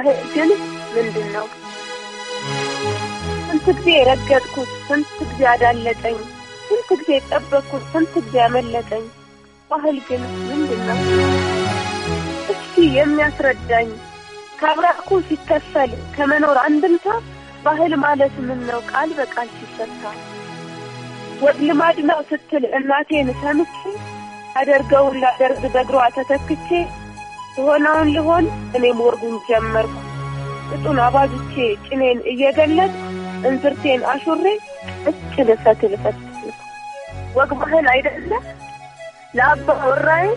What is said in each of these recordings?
ባህል ግን ምንድን ነው? ስንት ጊዜ የረገጥኩት፣ ስንት ጊዜ አዳለጠኝ፣ ስንት ጊዜ የጠበቅኩት፣ ስንት ጊዜ ያመለጠኝ። ባህል ግን ምንድን ነው? እስኪ የሚያስረዳኝ ከአብራኩ ሲከፈል ከመኖር አንድምታ ባህል ማለት ምን ነው? ቃል በቃል ሲፈታ ወግ ልማድ ነው ስትል እናቴን ሰምቼ አደርገውን ላደርግ በእግሯ ተተክቼ የሆነውን ልሆን እኔም ወርጉን ጀመርኩ እጡን አባዝቼ ጭኔን እየገለጥ እንዝርቴን አሹሬ እጭ ልፈት ልፈት ወግ ባህል አይደለ ለአባ ወራዬ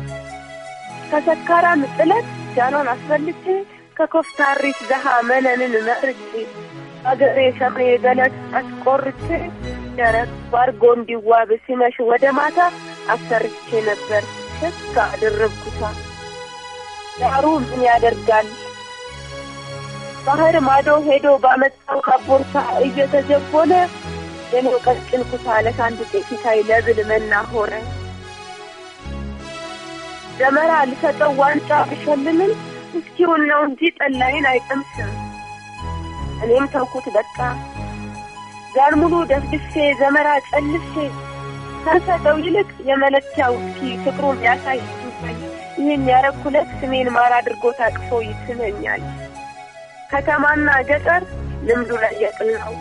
ከሰካራም ጥለት ጃኗን አስፈልቼ ከኮፍታሪት ደሃ መነንን መርጬ አገሬ ሸሜ ገለት አስቆርቼ ደረቅ ባርጎ እንዲዋብ ሲመሽ ወደ ማታ አሰርቼ ነበር ሸካ አደረግኩታ። ዳሩ ምን ያደርጋል ባህር ማዶ ሄዶ ባመጣው ካቦርታ እየተጀቦለ የኔው ቀጭን ኩታ ለሳንድ ጤፊታይ ለብል መና ሆነ። ደመራ ልሰጠው ዋንጫ ብሸልምም እስኪውን ነው እንጂ ጠላይን አይቀምስም። እኔም ተውኩት በቃ ዛን ሙሉ ደፍድፌ ዘመራ ጨልፌ ከሰጠው ይልቅ የመለኪያው እስኪ ፍቅሩን ያሳይ ይህን ያረኩለት ስሜን ማር አድርጎ ታቅፎ ይስመኛል። ከተማና ገጠር ልምዱ ላይ የቅል ነው።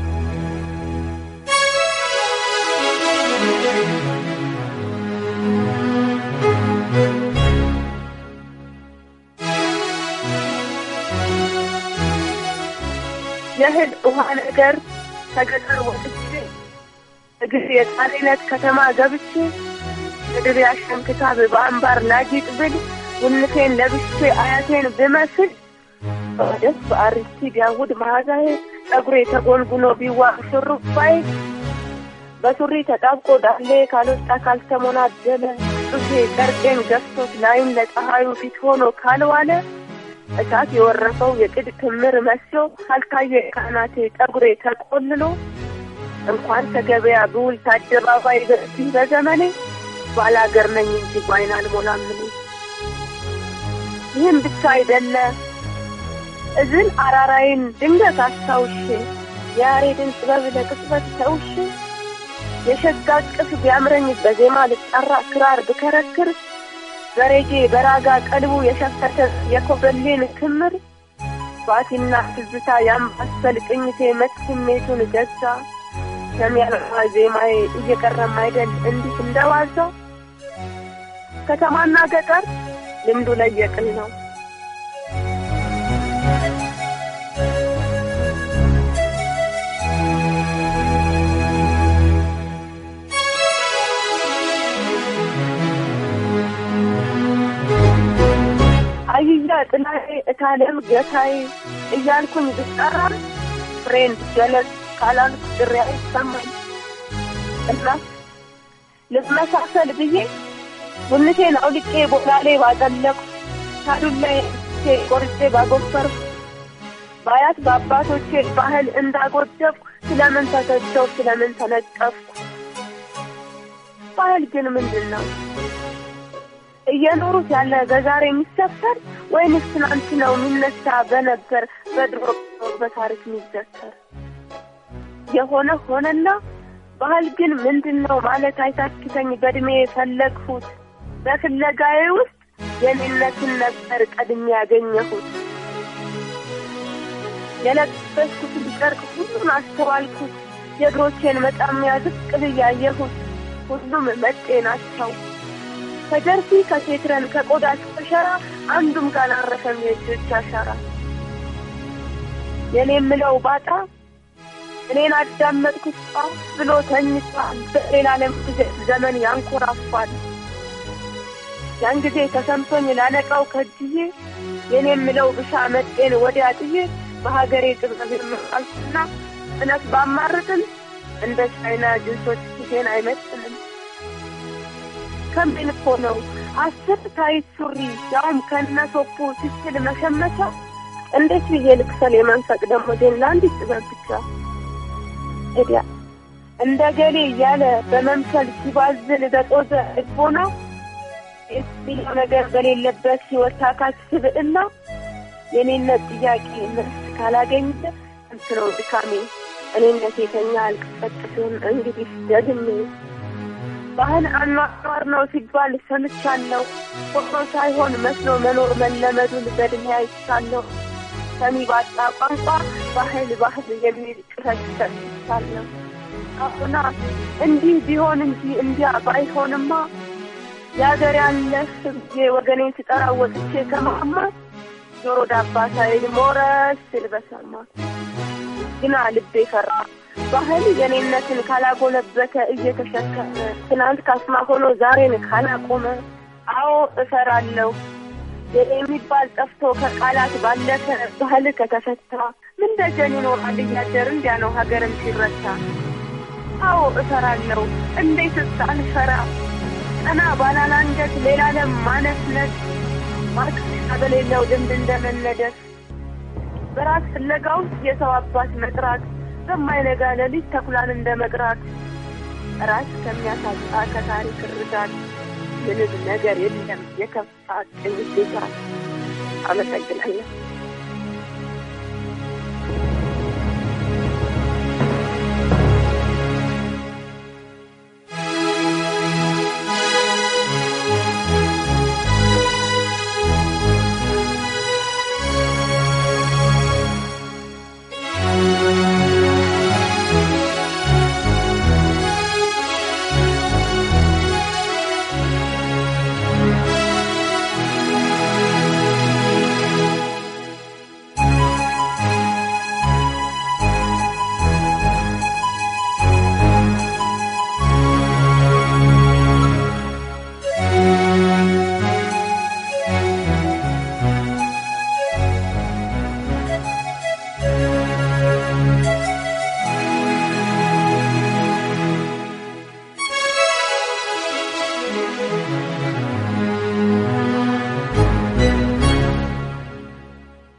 የእህል ውሃ ነገር ከገጠር ወጥቼ እግር የጣሪነት ከተማ ገብቼ ምድር ያሸን ክታብ በአንባር ላጊጥ ብል ውንፌን ለብሼ አያቴን ብመስል በደስ በአሪቲ ቢያውድ መዓዛዬ ጸጉሬ ተጎንጉኖ ቢዋብ ሹሩባዬ በሱሪ ተጣብቆ ዳሌ ካልወጣ ካልተሞናደለ ጡቴ ጨርቄን ገፍቶት ላይን ለፀሐዩ ፊት ሆኖ ካልዋለ እሳት የወረፈው የቅድ ክምር መስሎ ካልታየ ካናቴ ጠጉሬ ተቆልሎ እንኳን ከገበያ ብውል ከአደባባይ በዚህ በዘመኔ ባላገር ነኝ እንጂ ጓይን አልሞላም እኔ። ይህም ብቻ አይደለ እዝን አራራይን ድንገት አስታውሼ የያሬድን ጥበብ ለቅጽበት ተውሼ የሸጋ ቅፍ ቢያምረኝ በዜማ ልጠራ ክራር ብከረክር በሬጌ በራጋ ቀልቡ የሸፈተ የኮበሌን ክምር ባቲና ትዝታ ያምባሰል ቅኝቴ መት ስሜቱን ገዛ የሚያለማ ዜማዬ እየቀረም አይደል እንዲህ እንደዋዛ ከተማና ገጠር ልምዱ ለየቅል ነው። አይያ ጥላዬ እታለም ገታዬ እያልኩኝ ብጠራ ፍሬንድ ጀለስ ካላልኩ ጥሪ አይሰማኝ እና ልመሳሰል ብዬ ቡንቴን አውልቄ ቦላሌ ባጠለቅኩ ሳዱላይ ቆርጬ ባጎፈርኩ በአያት በአባቶቼ ባህል እንዳጎደብኩ ስለምን ተተቸው ስለምን ተነቀፍኩ? ባህል ግን ምንድን ነው? እየኖሩት ያለ በዛሬ የሚሰፈር ወይንስ ትናንት ነው የሚነሳ በነበር በድሮ በታሪክ የሚዘከር? የሆነ ሆነና ባህል ግን ምንድን ነው ማለት አይታክተኝ በእድሜ የፈለግሁት በፍለጋዬ ውስጥ የኔነትን ነበር ቀድሜ ያገኘሁት። የለበስኩትን ጨርቅ ሁሉን አስተዋልኩት። የእግሮቼን መጣሚያ ዝቅ ብዬ አየሁት። ሁሉም መጤ ናቸው። ከጀርሲ ከሴትረን ከቆዳ ከሸራ አንዱም ካላረፈም የእጆች አሻራ የኔ የምለው ባጣ እኔን አዳመጥኩት ጣፍ ብሎ ተኝቷል። በሌላ ዓለም ዘመን ያንኮራፋል። ያን ጊዜ ተሰምቶኝ ላነቃው ከጅዬ የኔ የምለው ብሻ መጤን ወዲያ ጥዬ በሀገሬ ጥበብ የምቃልኩና እውነት ባማርጥም እንደ ቻይና ጅንሶች ፊቴን አይመጥንም። ከምን እኮ ነው አስር ታይት ሱሪ ያውም ከነሶፑ ሲችል መሸመቻ እንዴት ብዬ ልክሰል የመንፈቅ ደሞዜን ለአንዲት ጥበብ ብቻ እዲያ እንደ ገሌ እያለ በመምሰል ሲባዝን በጦዘ ልቦና የሚለው ነገር በሌለበት ሕይወት ታካች ስብዕና የኔነት ጥያቄ መልስ ካላገኘ እንት ነው ድካሜ እኔነት የተኛ አልቀሰቅስም እንግዲህ ደግሜ ባህል አኗኗር ነው ሲባል ሰምቻለሁ። ሆኖ ሳይሆን መስሎ መኖር መለመዱን በድሜ አይቻለሁ። ሰሚ ባጣ ቋንቋ ባህል ባህል የሚል ጩኸት ሰምቻለሁ። አሁና እንዲህ ቢሆን እንጂ እንዲያ ባይሆንማ የሀገር ያለህ ብዬ ወገኔን ስጠራ ወጥቼ ከማማ ጆሮ ዳባ ሳይል ሞረስ ስል በሰማ ግና ልቤ ፈራ ባህል የኔነትን ካላጎለበተ እየተሸከመ ትናንት ካስማ ሆኖ ዛሬን ካላቆመ አዎ እፈራለሁ የሚባል ጠፍቶ ከቃላት ባለፈ ባህል ከተፈታ ምን ደጀን ይኖራል እያደር እንዲያ ነው ሀገርም ሲረታ አዎ እፈራለሁ እንዴትስ አልፈራ ቀና ባላላ አንገት ሌላ ለም ማነስነት ማርከሻ በሌለው ልምድ እንደመነደፍ በራስ ፍለጋ ውስጥ የሰው አባት መጥራት በማይነጋ ሌሊት ተኩላን እንደ መቅራት ራስ ከሚያሳጣ ከታሪክ ርዳት ምንም ነገር የለም የከፋ ቅኝት አመሰግናለሁ።